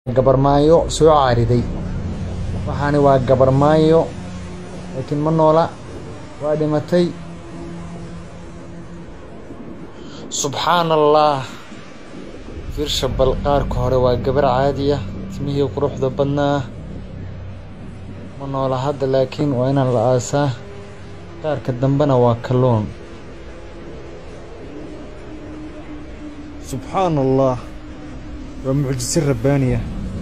gabarmaayo soo caariday waxaani waa gabarmaayo laakiin ma noola waa dhimatay subxaan allah fiirsha bal qaarka hore waa gabar caadiya timihii quruxda badnaa ma noola hadda laakiin waa inaan la aasaa qaarka dambena waa kalluun subxaan allah waa mucjise rabbaaniya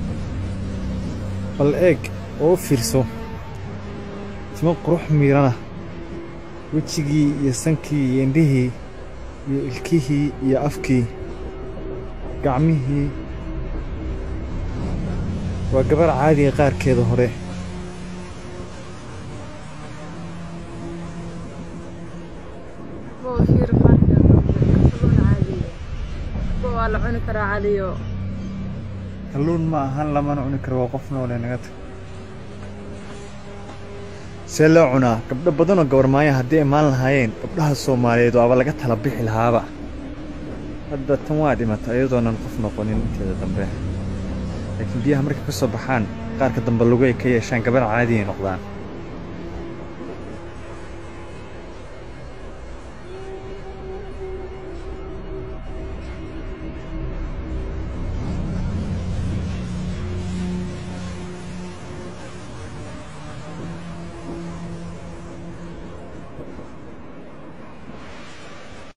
bal eeg oo u fiirso timo qurux miirana wejigii iyo sankii iyo indhihii iyo ilkihii iyo afkii gacmihii waa gabar caadiga qaarkeeda hore waa la cuni karaa caliyo kalluun ma ahan lamana cuni karo waa qof noole naga tag see loo cunaa gabdho badanoo gabarmaaya haddii imaan lahaayeen gabdhaha soomaaliyeed waaba laga tala bixi lahaaba hadda tan waa dhimata iyadoonan qof noqonin inteeda dambe laakiin biyaha markay ka soo baxaan qaarka dambe lugu ay ka yeeshaan gabar caadi ay noqdaan